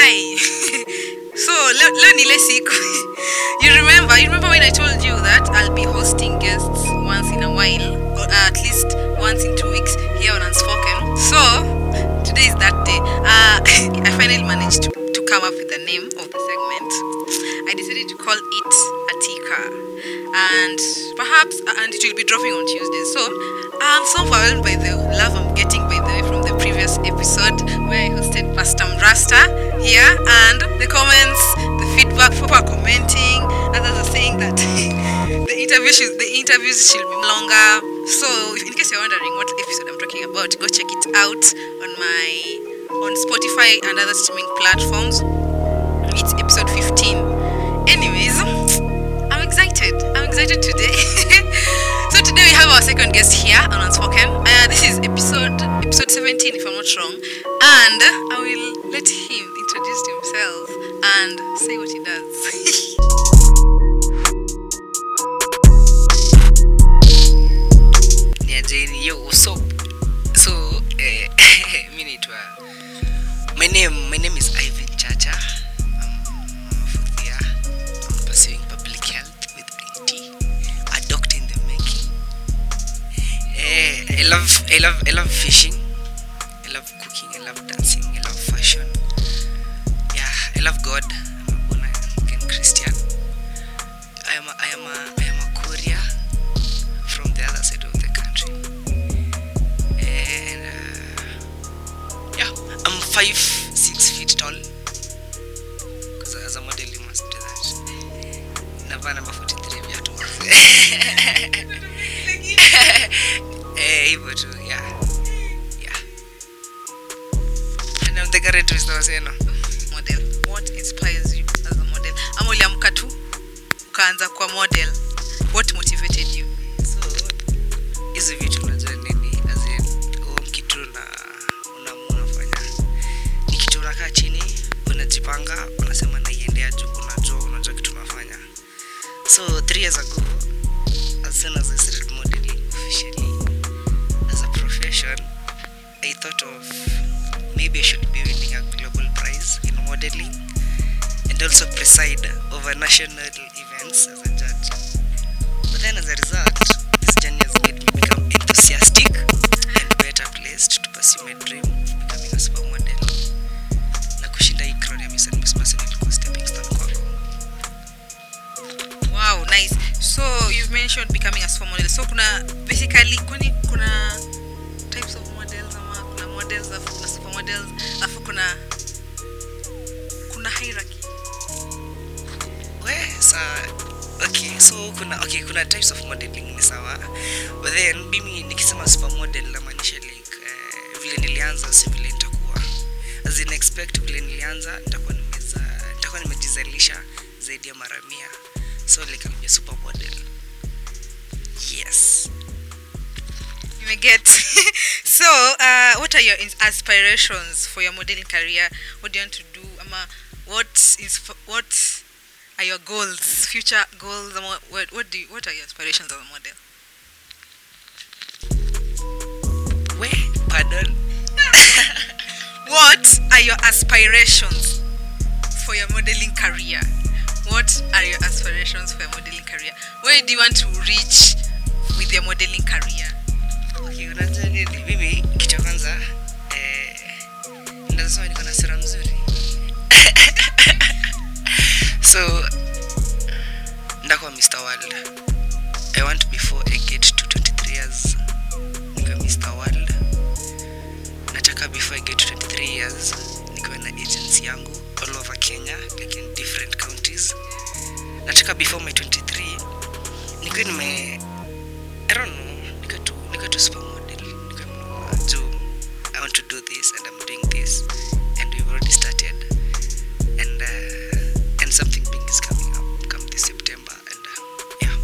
Hi. so leo, leo ni ile siku. you remember? You remember when I told you that I'll be hosting guests once in a while, or at least once in two weeks here on Unspoken. So today is that day. Uh, I finally managed to, to come up with the name of the segment. I decided to call it Atika, and perhaps uh, and it will be dropping on Tuesday. So I'm so overwhelmed by the love I'm getting by the way from the previous episode where I hosted Pastor Rasta here, and the comments, the feedback, people are commenting. Others are saying that the interview should, the interviews should be longer. So if, in case you're wondering what episode I'm talking about, go check it out on my on Spotify and other streaming platforms. It's episode 15. Anyways, I'm excited. I'm excited today. so today we have our second guest here on Unspoken. Uh, this is episode episode 17, if I'm not wrong. And I will let him introduce himself and say what he does. niajeni yo what's up so eh, mi naitwa my name my name is ivan chacha i'm a fourth year i'm pursuing public health with it a doctor in the making eh, i love i love i love fishing i love cooking i love dancing i love fashion yeah i love god i'm a born again christian i am a, i am a i am a courier from the other side of the country. And uh, yeah, I'm five six feet tall. Because as a model, you must do that. Navaa number 43 viatu Eh, hivyo tu, yeah. Yeah. And I'm the current Mr. Waseno. model. What inspires you as a model? Ama uliamka tu ukaanza kwa model. What motivated you? so hizi vitu unajua nini as in, huo kitu na unaamua unafanya ni kitu unakaa chini unajipanga unasema naiendea juu unajua unajua kitu unafanya so three years ago as soon as I started modeling officially as a profession I thought of maybe I should be winning a global prize in modeling and also preside over national events as a judge But then as a result, this journey has made me become enthusiastic and better placed to pursue my dream of becoming a supermodel. Na kushinda hii crown ya Miss and Miss Person ilikuwa stepping stone kwangu. Wow, nice. So you've mentioned becoming a supermodel. So kuna basically kwani kuna types of models ama kuna models alafu kuna supermodels alafu kuna kuna hierarchy. We, sa okay, so kuna okay, kuna types of modeling ni sawa. But then mimi nikisema supermodel namaanisha like eh, vile nilianza si vile nitakuwa. As in expect vile nilianza nitakuwa nimeza nitakuwa nimejizalisha zaidi ya mara mia. So like I'll be a supermodel. Yes. You may get. so, uh, what are your ins- aspirations for your modeling career? What do you want to do? Ama, what is what are your goals, future goals? Ama, what what do you, what are your aspirations as a model? We, pardon. What are your aspirations for your modeling career? What are your aspirations for your modeling career? Where do you want to reach with your modeling career? Okay, unajua nini? Mimi kitu ya kwanza eh, ndasema niko na sura mzuri. so ndakuwa Mr. World. I want before I get to 23 years nikiwa Mr. World. Nataka before I get to 23 years nikiwa na agency yangu all over Kenya like in different counties. Nataka before my 23 nikiwa nime I don't know, nika tu nika tu supermodel, nika mnua juu I want to do this and I'm doing this and we've already started and uh, and something big is coming up come this September and uh, yeah.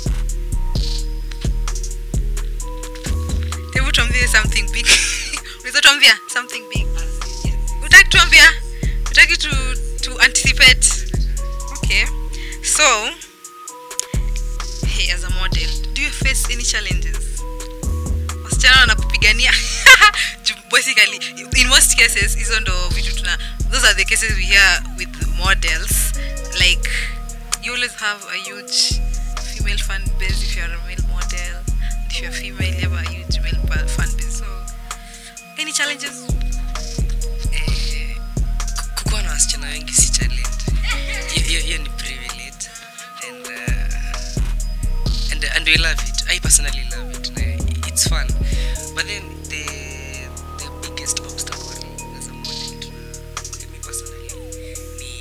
hebu tuambie something big unaweza tuambia something big utaki tuambia utaki to, to anticipate okay so hey, as a model do you face any challenges wasichana wanakupigania Ju- boys basically in most cases hizo ndo vitu tuna those are the cases we hear with models like you always have a huge female fan base if you're a male model and if you're female you have a huge male pa- fan base so any challenges Eh, ku- kukuwa na wasichana wengi si challenge Hiyo- hiyo hiyo ni privilege and uh, and and we love it i personally love it Na it's fun but then the the biggest obstacle as a model to me personally ni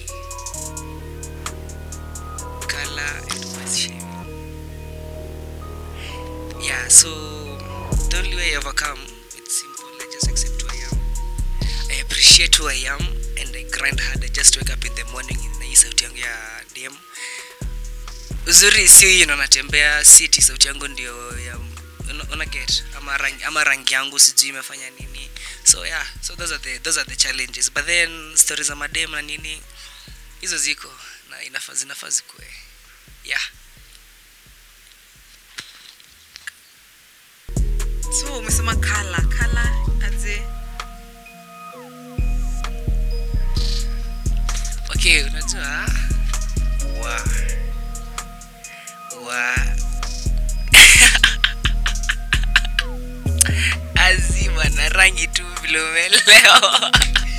color and voice shaming yeah so the only way i overcome it's simple i just accept who i am I appreciate who I am and I grind hard. I just wake up in the morning na hii sauti yangu ya DM. Uzuri si hiyo ndo natembea, si eti sauti yangu ndio ya una, una get ama rangi, ama rangi yangu sijui imefanya nini. So yeah, so those are the those are the challenges. But then stories za madem na nini hizo ziko na inafaa zinafaa zikuwe. Yeah. so umesema kala kala aze okay unajua wa wa azima na rangi tu vile umeelewa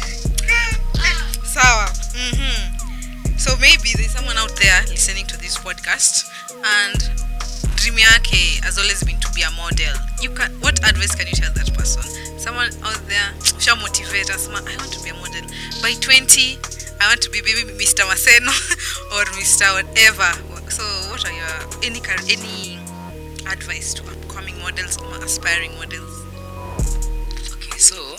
sawa mm-hmm. so maybe there's someone out there listening to this podcast and dream yake has always been to be a model you can what advice can you tell that person someone out there sha motivate us ma, i want to be a model by 20 i want to be maybe mr maseno or mr whatever so what are your any car- any advice to upcoming models or aspiring models okay so uh,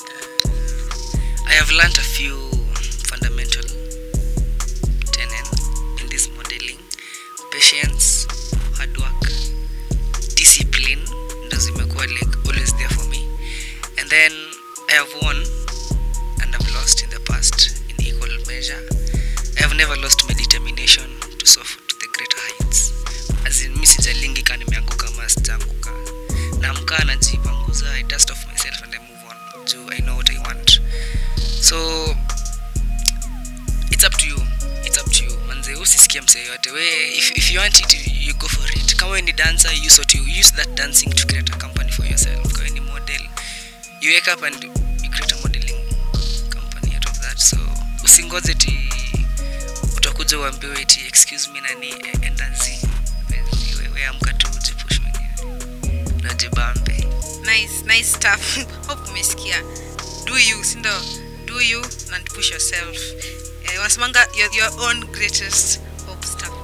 i have learned a few fundamental tenets in this modeling patience hard work discipline ndo zimekuwa like always there for me and then i have won and i've lost in the past in equal measure i have never lost my determination to soar to the greater heights as in mi sijalingi ka nimeanguka ama sijaanguka naamkaa najipanguza i dust off myself and i move on juu i know what i want so it's up to you it's up to you manze usisikia msee yote we if, if you want it you go for it kama we ni dancer you use what you use that dancing to create a company for yourself kama we ni model you wake up and you create a modeling company out of that so usingoze ti utakuja uambiwe eti excuse me nani eh, enda zi we, we amka tu ujipush mwenyewe najibambe nice nice stuff hope umesikia do you sindo do you and push yourself eh, wanasemanga your, your own greatest obstacle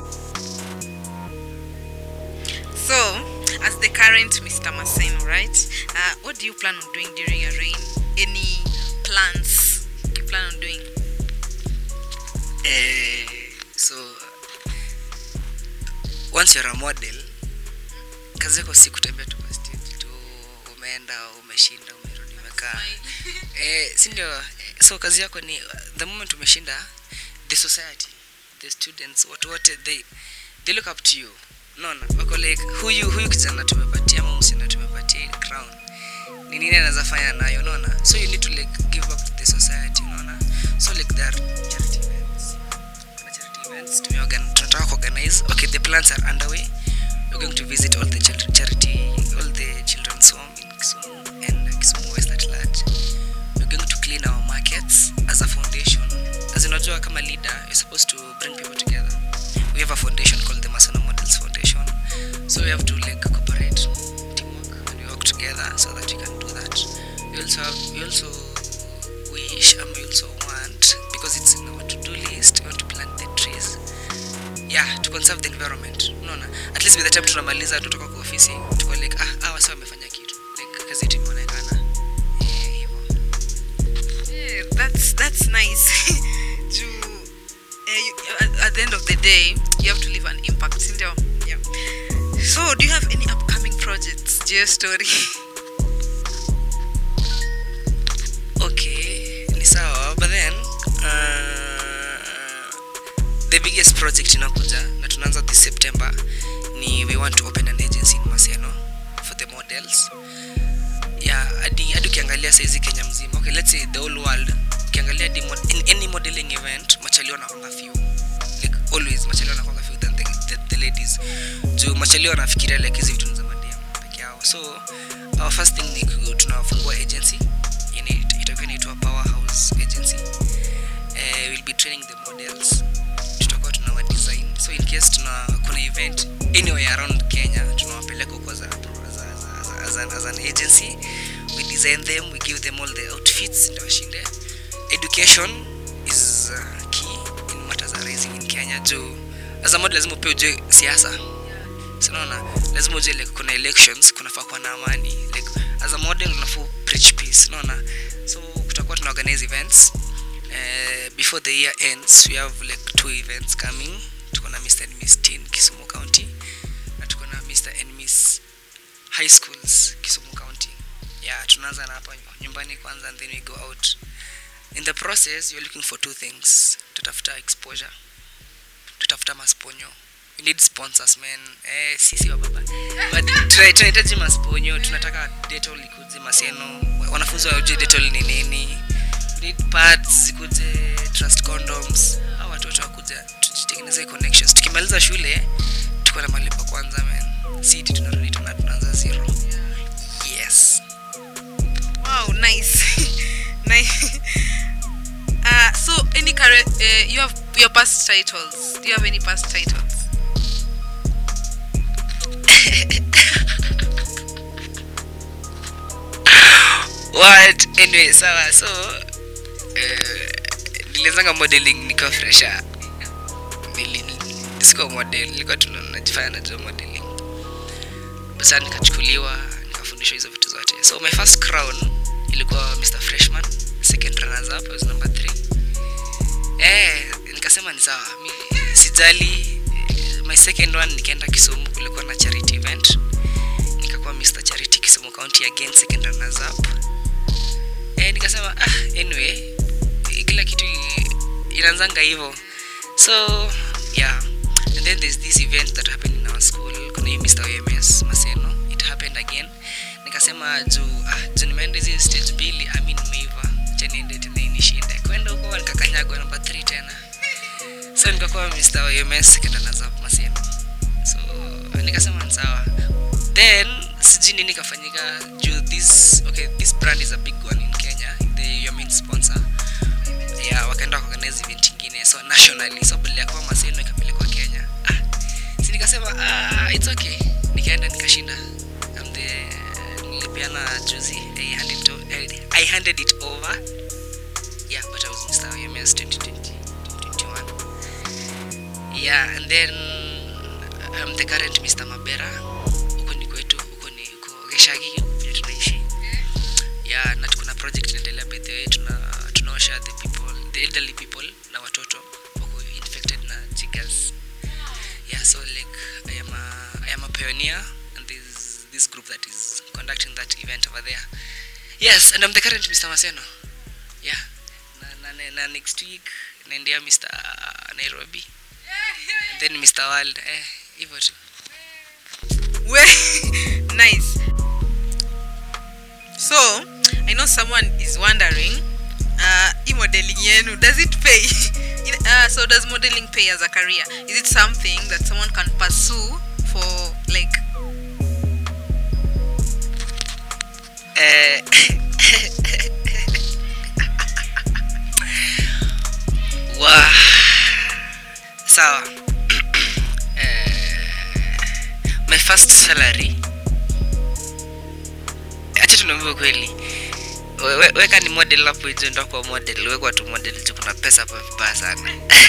so as the current mr maseno right uh, what do you plan on doing during your reign any plans you plan on doing Eh, so once you're a model kazi yako si kutembea tu kwa stage tu umeenda umeshinda umerudi umekaa eh, si ndio eh, so kazi yako ni the moment umeshinda the society the students watu wote they, they look up to you unaona wako like huyu huyu kijana tumepatia ama msichana tumepatia hii crown ni nini anaweza fanya nayo unaona so you need to like give back to the society unaona so like there are charity events kuna charity events tumeorgan- tunataka kuorganize okay the plans are underway we're going to visit all the chil- charity all the children's home in Kisumu and Kisumu West at large we're going to clean our markets as a foundation as in unajua kama leader you're supposed to bring people together we have a foundation called the Masana Models Foundation so we have to like cooperate teamwork and we work together so that we can do that we also have, we also wish and we also want because it's in our to-do list we want to plant the trees yeah to conserve the environment unaona at least by the time tunamaliza tutoka kwa ofisi tuko like ah hawa sasa wamefanya kitu like kazi yetu imeonekana eh hivyo Yeah, that's that's nice. to uh, you, at, at the end of the day, you have to leave an impact. Sindio? Yeah. So, do you have any upcoming projects? Geo story. okay ni sawa but then uh, the biggest project inakuja na tunaanza this september ni we want to open an agency in maseno for the models yeah hadi hadi ukiangalia saizi kenya mzima okay let's say the whole world ukiangalia di mod- in any modeling event machalio wanakwanga few like always machalio wanakwanga few than the, the, the ladies juu machalio wanafikiria like hizi vitu ni za madem peke yao so our first thing ni ku- tunafungua agency Ini- itakuwa inaitwa powerhouse agency uh, we'll be training the models tutakuwa tunawa design so in case tuna kuna event anywhere around kenya tunawapeleka huko za, za, za, za, as, an, as an agency we design them we give them all the outfits ndio washinde education is uh, key in matters are raising in kenya juu as a model lazima pia ujue siasa sinaona lazima ujue like kuna elections kunafaa kuwa na amani like as a model unafaa preach peace unaona so kutakuwa tuna organize events uh, before the year ends we have like two events coming tuko na mr and miss teen kisumu county na tuko na mr and miss high schools kisumu county yeah tunaanza na hapa nyumbani kwanza and then we go out in the process you're looking for two things tutafuta exposure tutafuta masponyo we need sponsors man eh, sisi wa baba but tuna- tunahitaji masponyo tunataka detol ikuje maseno wanafunzi wajue detol ni nini we need pads zikuje trust condoms au watoto wakuja tujitengeneze connections tukimaliza shule tuko na malipa kwanza man siti tunarudi tuna- tunaanza zero yes Wow, nice. nice. Uh, so any current uh, you have your past titles. Do you have any past titles? what anyway sawa so uh, nilianzanga modeling nikiwa fresha sikuwa model nilikuwa tu najifanya najua modeling basa nikachukuliwa nikafundishwa hizo vitu zote so my first crown ilikuwa mr freshman second runners up I was number three eh nikasema ni sawa mi sijali Eh, my second one nikaenda kisumu kulikuwa na charity event nikakuwa mr charity kisumu county again second runners up eh, nikasema ah, anyway eh, kila kitu i- inaanzanga hivyo so yeah and then there's this event that happened in our school kuna hii mr oms maseno it happened again nikasema juu ah, juu nimeenda hizi stage mbili ami nimeiva cha niende tena inishinde kwenda huko nikakanyagwa namba 3 tena so nikakuwa mr oms kendanazap maseno so nikasema ni sawa then sijui nini kafanyika juu this okay this brand is a big one in kenya the your main sponsor yeah wakaenda kuorganize event ingine so nationally so badala ya kuwa maseno ikapelekwa kenya ah, si nikasema ah, it's okay nikaenda nikashinda I'm the nilipeana juzi I handed, it o- I- I handed it over yeah but I was Mr. OMS 2020 2021 yeah and then I'm the current Mr. Mabera huko ni kwetu huko ni huko Geshagi vile tunaishi yeah na tuko na project inaendelea by the way tuna tunaosha the people the elderly people na watoto wako infected na jiggers yeah so like I am a, I am a pioneer and this this group that is conducting that event over there yes and I'm the current Mr. Maseno yeah na, na, na, na next week naendea Mr. Nairobi and then Mr. World eh hivyo tu Well, nice. So, I know someone is wondering, uh, e modeling yenu, does it pay? In- uh, so, does modeling pay as a career? Is it something that someone can pursue for like? Eh, wa sawa Eh, my first salary acha tunaambia kweli We- we- weka ni model hapo hizo ndo kwa model wekwa tu model juu kuna pesa hapa vibaya sana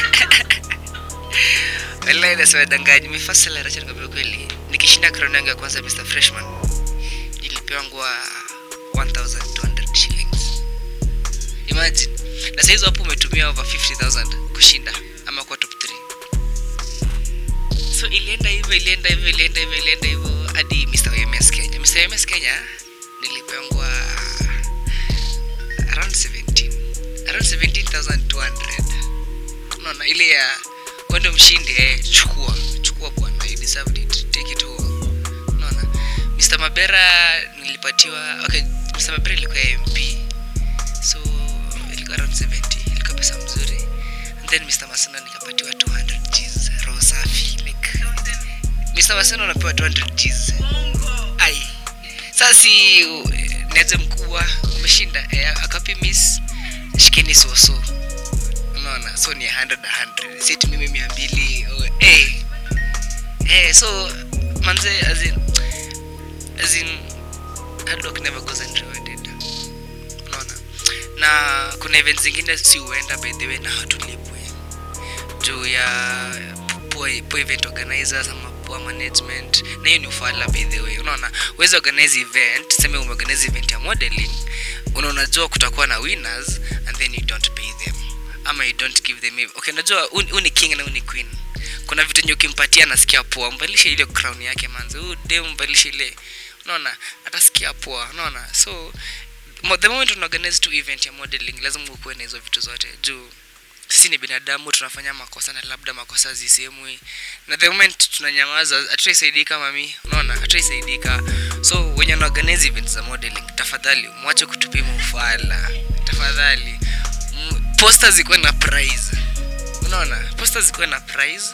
wallahi nasema danganyi my first salary acha nikwambia kweli nikishinda crown yangu ya kwanza Mr Freshman nilipewa ngwa 1200 shillings imagine na saizi hapo umetumia over 50000 kushinda ama kwa top 3 so ilienda hivyo ilienda hivyo ilienda hivyo ilienda hivyo hadi mr oms kenya mr oms kenya nilipengwa around 17 around 17200 unaona ile ya wendo mshindi eh, chukua chukua bwana you deserved it take it all unaona mr mabera nilipatiwa okay mr sababu bado ilikuwa mp so ilikuwa around 70 ilikuwa pesa mzuri and then mr maseno nikapatiwa 200 gs roho safi like mr maseno anapewa 200 gs ai sasa si uh, niaje mkubwa umeshinda eh, akapi miss shikeni soso unaona so ni 100 100 seti mimi mia mbili oh, eh. eh, so manze as in, as in hard work never goes unrewarded unaona na kuna events zingine si huenda by the way na hatulipwe juu ya poor, poor event organizers ama poor management na hiyo ni ufala by the way unaona uwezi organize event seme umeorganize event ya modeling una unajua kutakuwa na winners and then you don't pay them ama you don't give them ev- okay unajua huu huu ni king na huu ni queen kuna vitu enye ukimpatia anasikia poa mbadilishe ile crown yake manze huu dem mbadilishe ile unaona atasikia poa unaona so mo- the moment unaorganize tu event ya modeling lazima ukuwe na hizo vitu zote juu sisi ni binadamu tunafanya makosa na labda makosa zisemwi na the moment tunanyamaza hatutaisaidika mami unaona hatutaisaidika so wenye wanaorganize events za modeling tafadhali mwache kutupima ufala tafadhali M- poster zikuwe na prize unaona poster zikuwe na prize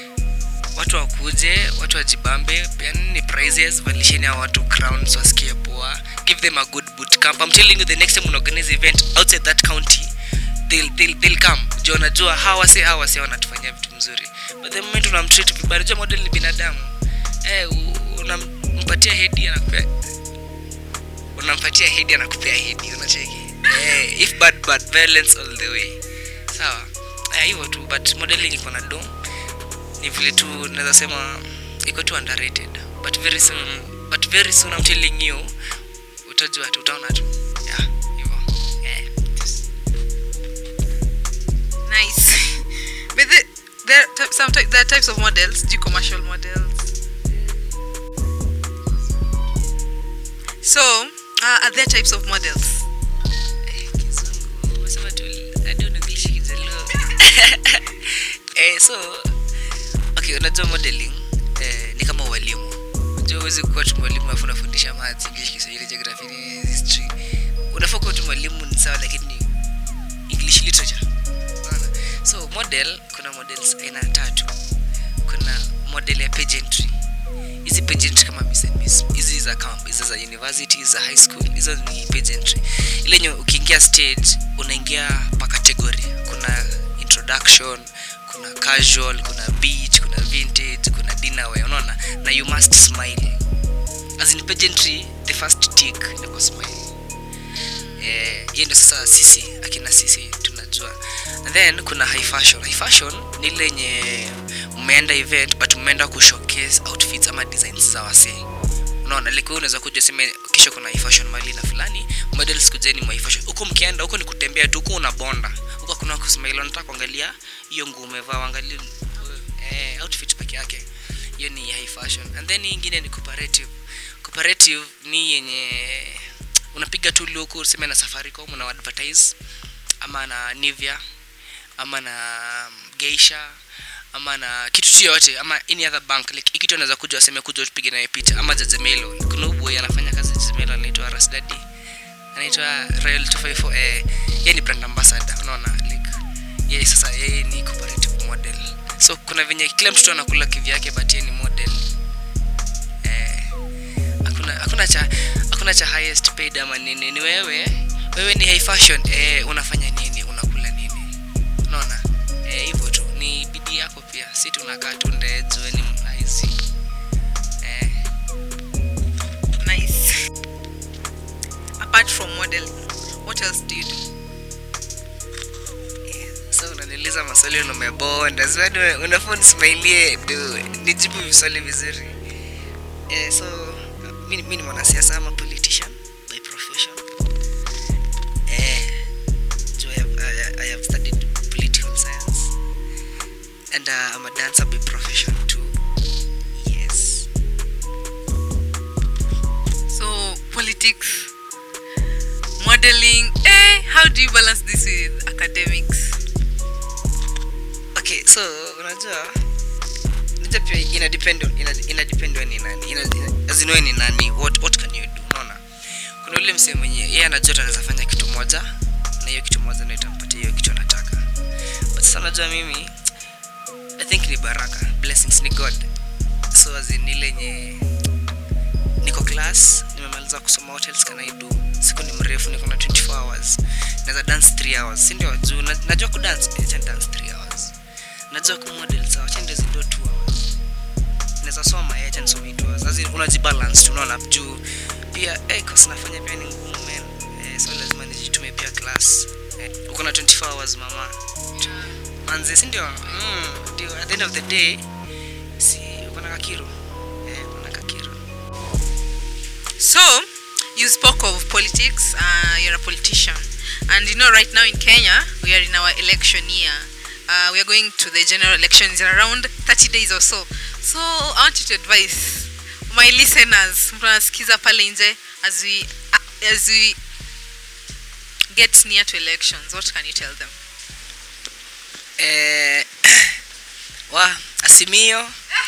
watu wakuje watu wajibambe peanini prizes valisheni hao watu crowns wasikie poa give them a good boot camp i'm telling you the next time unaorganize event outside that county they'll, they'll, they'll come juu wanajua hawa wase hawa wase wanatufanyia vitu mzuri but the moment unamtreat vibaya unajua model ni binadamu eh u- unampatia hedi anakupea unampatia hedi anakupea hedi unacheki eh, if bad bad violence all the way sawa eh, hivyo tu but modeling iko na dom ni vile tu naweza sema iko tu underrated but very soon but very soon I'm telling you utajua tu utaona tu yeah hivyo eh, just- Nice. But the, there, are some ty- there are types of models. Do commercial models. So, uh, are there types of models? Eh, kizungu umesema tu hadi unaongelesha kijaluo eh, so okay unajua modeling eh, ni kama ualimu unajua uwezi kuwa tu mwalimu afu unafundisha maths english kiswahili geography ni history unafaa kuwa tu mwalimu ni sawa lakini ni english literature unaona so model kuna models aina tatu kuna model ya pageantry hizi pageantry kama Miss and Miss hizi za camp hizi za university za high school hizo ni pageantry ile yenye ukiingia stage unaingia pa category kuna introduction kuna casual kuna beach kuna vintage kuna dinner wear unaona na you must smile as in pageantry the first tick ni ku smile eh, hiyo ndio sasa sisi akina sisi tunajua And then kuna high fashion high fashion ni ile yenye mmeenda event but mmeenda kushowcase outfits ama designs za wasee unaona like wewe unaweza kuja sema kisha kuna high fashion mali na fulani models kujeni mwa high fashion huko mkienda huko ni kutembea tu huko unabonda huko kuna kusmile unataka kuangalia hiyo nguo umevaa angalia eh, outfit peke yake hiyo ni high fashion and then hii ingine ni cooperative cooperative ni yenye unapiga tu luku useme na safaricom una advertise ama na nivia ama na geisha ama na kitu tu yoyote ama any other bank like hii kitu anaweza kuja waseme kuja tupige naye picha ama jajemelo kuna uboy anafanya kazi jajemelo anaitwa rasdadi anaitwa royal 254 eh yeye ni brand ambassador unaona like yeye sasa yeye ni cooperative model so kuna venye kila mtoto anakula kivyake but yeye ni model eh hakuna hakuna cha hakuna cha highest paid ama nini ni wewe wewe ni high fashion eh unafanya nini unakula nini unaona eh hivyo tu ni bidii yako pia si tunakaa tu ndejwe ni maizi eh Nice. Apart from modeling, what else do you do? so unaniuliza maswali na umebonda zwadi unafaa nismailie du nijibu viswali vizuri eh, so mi mi ni mwanasiasa ama politician by profession eh, juu I, have, I, I have studied political science and uh, I'm a dancer by profession too yes So, politics, modeling. Eh, how do you balance this with academics? okay so unajua unajua pia ina depend on ina, ina depend on ni nani ina, ina, as in wewe ni nani what what can you do unaona kuna ule msee mwenye yeye anajua tu anaweza fanya kitu moja na hiyo kitu moja ndio itampatia hiyo kitu anataka but sasa najua mimi i think ni baraka blessings ni god so as in ile yenye niko class nimemaliza kusoma what else can I do siku ni mrefu niko na 24 hours naweza dance 3 hours si ndio juu na- najua kudance acha ni dance 3 hours najua kumodel sawa acha ndio zido 2 hours naweza soma eh, acha nisome 2 hours as in unajibalance tu unaona juu pia eh course nafanya pia ni ngumu man eh, so lazima nijitume pia class eh, uko na 24 hours mama manze si ndio mm, ndio at the end of the day si uko na kakiro eh uko na kakiro So, you spoke of politics. Uh, you're a politician, and you know, right now in Kenya, we are in our election year. Uh, we are going to the general elections in around 30 days or so. So, I want you to advise my listeners, mtu anasikiza pale nje, as we uh, as we get near to elections. What can you tell them? eh, wa asimio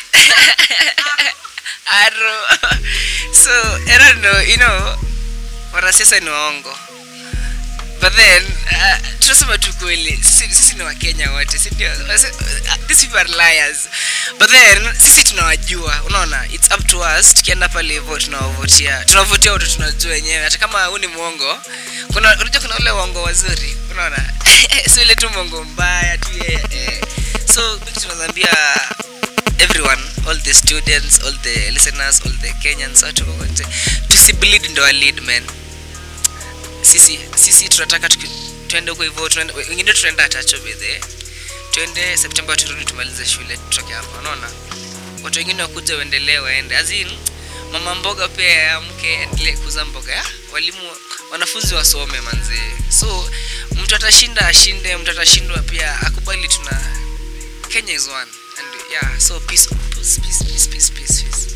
aro so i don't know you know wanasiasa ni waongo but then uh, tunasema tu kweli sisi, sisi ni wakenya wote si ndio Wase- uh, these people are liars but then sisi tunawajua unaona it's up to us tukienda pale hivyo tunawavotia tunavotia watu tunajua wenyewe hata kama huu ni mwongo kuna unajua kuna ule uongo wazuri unaona so ile tu mwongo mbaya tu yeye eh. so mimi tunazaambia everyone all the students all the listeners all the kenyans watu wote tusibleed ndo wa lead man sisi sisi tunataka tuki- tuende huko hivyo tuende- wengine tunaenda tacho bedhe tuende septemba turudi tumalize shule tutoke hapa unaona watu wengine wakuja waendelee waende azin mama mboga pia yaamke endelee kuuza mboga ya walimu wanafunzi wasome manzee so mtu atashinda ashinde mtu atashindwa pia akubali tuna kenya is one and yeah so peace peace peace peace peace peace, peace.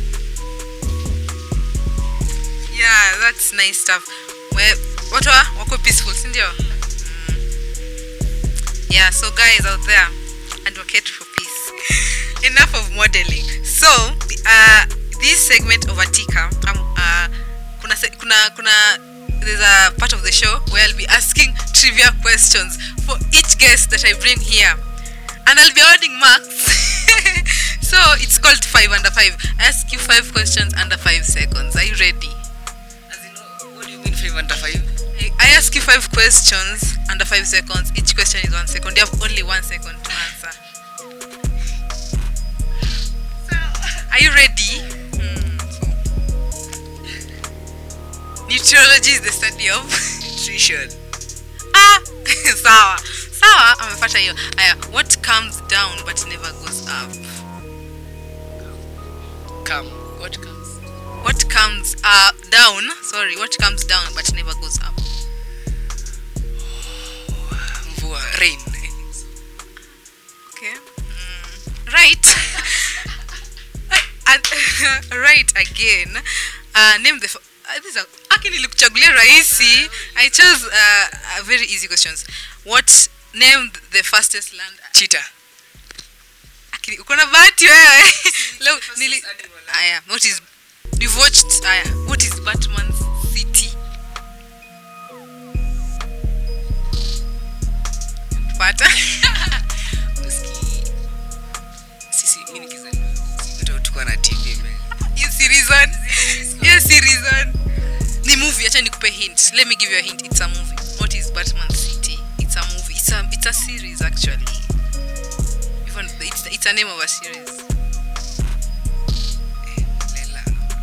Yeah, that's nice stuff. Well, watu wa- wako peaceful, si ndio? Mm. Yeah, so guys out there, advocate for peace. Enough of modeling. So, uh, this segment of Atika, um, uh, kuna, se- kuna, kuna, there's a part of the show where I'll be asking trivia questions for each guest that I bring here. And I'll be awarding marks. so, it's called 5 under 5. I ask you 5 questions under 5 seconds. Are you ready? As in, what do you mean five under five I- I ask you five questions under five seconds. Each question is one second. You have only one second to answer. Are you ready? Hmm, so- Nutriology is the study of. nutrition ah, sawa sawa, amepata hiyo. Aya, what comes down but never goes up? come what comes What comes uh, down? Sorry, what comes down but never goes up? mvua rain Okay. Mm, right. And- right again. Uh, name the. f- Uh, these are aki nilikuchagulia rahisi. I chose uh, uh, very easy questions. What name the fastest land? cheetah Aki, uko na bahati wewe. Leo nili. Aya, what is you've watched aya, what is Batman's city? Pata. Uski- sisi mi nikizaliwa sikuta tukuwa na tv man. Hiyo si reason. Hiyo si reason. Ni movie, acha nikupe hint. Let me give you a hint. It's a movie. What is Batman City? It's a movie. It's a it's a series actually. Even it's it's a name of a series. Lela.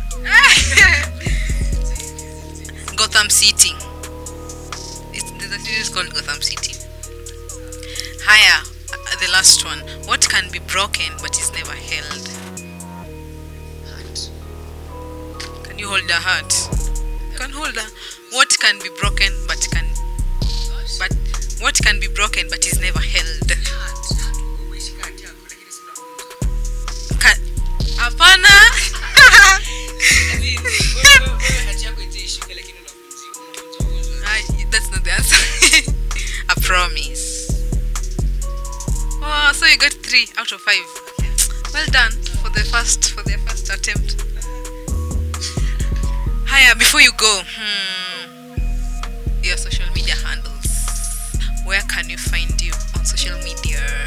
Gotham City. It's, there's a series called Gotham City. Higher, uh, the last one. What can be broken but is never held? Can you hold a heart? You can hold a. What can be broken but can but what can be broken but is never held? Can, hapana. Ah, That's not the answer. a promise. Oh, so you got three out of five. Well done for the first for the first attempt. haya before you go hmm, your social media handles where can you find you on social media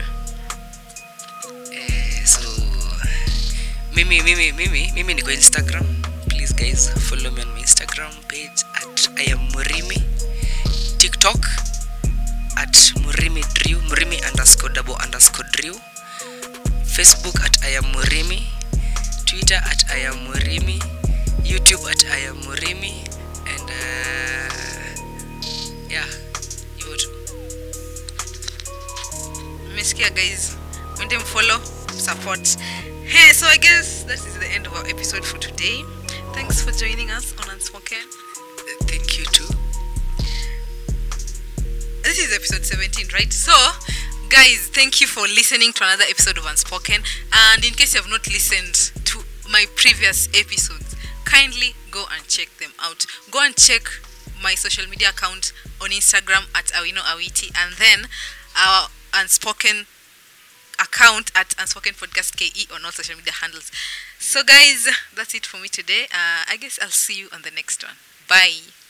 Eh, so mimi mimi mimi mimi niko instagram please guys follow me on my instagram page at i am murimi tiktok at murimi drew murimi underscore double underscore drew facebook at i am murimi twitter at i am murimi youtube at i am murimi and uh, yeah hivyo tu mmesikia guys mwende mfollow support hey so i guess that is the end of our episode for today thanks for joining us on unspoken thank you too this is episode 17 right so guys thank you for listening to another episode of unspoken and in case you have not listened to my previous episodes kindly go and check them out go and check my social media account on instagram at awino awiti and then our unspoken account at unspoken podcast ke on all social media handles so guys that's it for me today uh, i guess i'll see you on the next one bye